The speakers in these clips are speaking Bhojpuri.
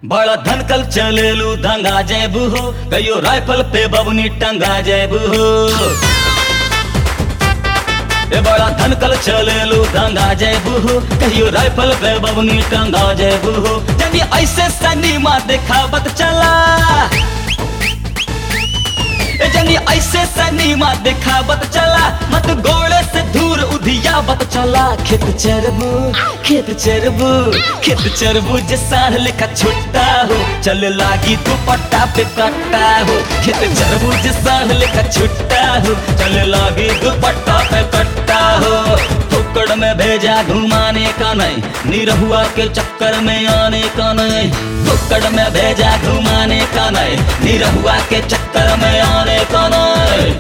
बड़ा धनकल चलेलू दंगा जेबू हो कहियो राइफल पे बबनी टंगा जेबू हो ए बड़ा धनकल चलेलू दंगा जेबू हो कहियो राइफल पे बबनी टंगा जेबू हो जब ऐसे सनीमा देखावत चला ए जनी ऐसे सनीमा दिखावत चला मत गोड़े से दूर उधियावत चला खेत चरबू खेत चरबू खेत चरबू जे साढ़ लेखा छुट्टा हो चल लागी दुपट्टा पे कट्टा हो खेत चरबू जे साढ़ लेखा छुट्टा हो चल लागी दुपट्टा पे कट्टा हो फुकड़ में भेजा घुमाने का नहीं निरहुआ के चक्कर में आने का नहीं फुकड़ में भेजा घुमाने का नहीं निरहुआ के चक्कर में आने का नहीं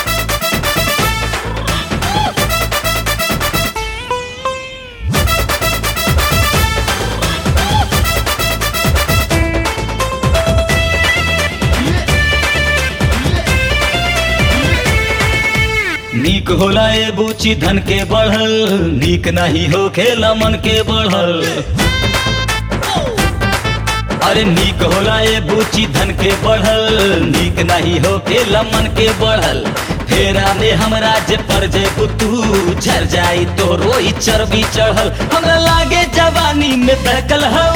नीक होला ए बूची धन के बढ़ल नीक नहीं हो खेला मन के बढ़ल अरे नीक होला ए बूची धन के बढ़ल नीक नहीं हो खेला मन के बढ़ल फेरा में हमरा जे पर जे तू झर जाई तो रोई चर्बी चढ़ल हमरा लागे जवानी में बहकल हो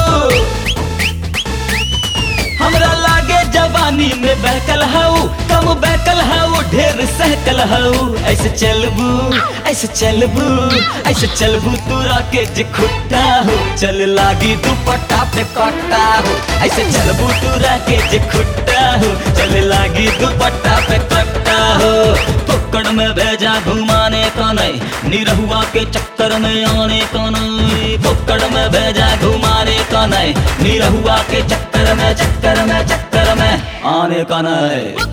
हमरा लागे जवानी में बहकल हऊ कम बहकल हऊ ढेर सहकल हऊ ऐसे चलबू ऐसे चलबू ऐसे चलबू तोरा के जे खुट्टा हो चल लागी दुपट्टा पे कट्टा हो ऐसे चलबू तोरा के जे खुट्टा हो चल लागी दुपट्टा पे कट्टा हो पकड़ में भेजा घुमाने का नहीं निरहुआ के चक्कर में आने का नहीं पकड़ में भेजा घुमाने का नहीं निरहुआ के चक्कर में चक्कर में चक्कर में आने का नहीं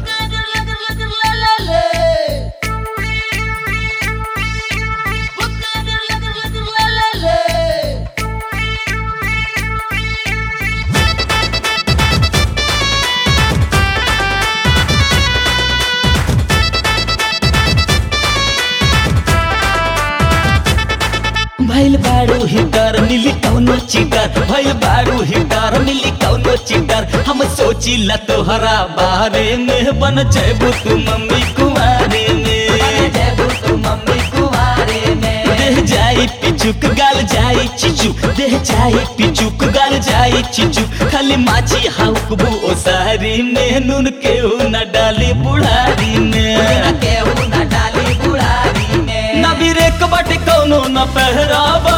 भैल बारू हिटर मिली कौनो चिटर भैल बारू हिटर मिली कौनो चिटर हम सोची ला तोहरा बारे में बन जेबू तू मम्मी कुमारे में जेबू तू मम्मी कुमारे में देह जाई पिचुक गाल जाई चिचू देह जाई पिचुक गाल जाई चिचू खाली माची हाउकबू ओ सारी में नून केहू न डाली बुढ़ारी में केहू न डाली बुढ़ारी में न बिरेक बट कौनो न पहरावा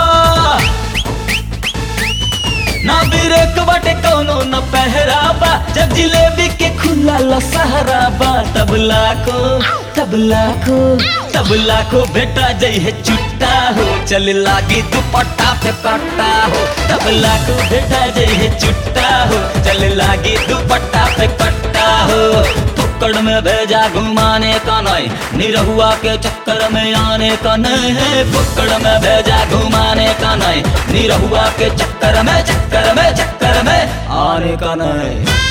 ना बिरेक बटे कौनो न पहरावा जब जिलेबी के खुला लसहराबा तबला को तबला को तबला को बेटा जई है चुट्टा हो चल लागी दुपट्टा पे पट्टा हो तबला को बेटा जई है चुट्टा हो चल लागी दुपट्टा पे पट्टा हो फुक्कड़ में भेजा घुमाने का नहीं निरहुआ के चक्कर में आने का नहीं है फुक्कड़ में भेजा घुमाने का नहीं निरहुआ के चक्कर में चक्कर में चक्कर में आने का नहीं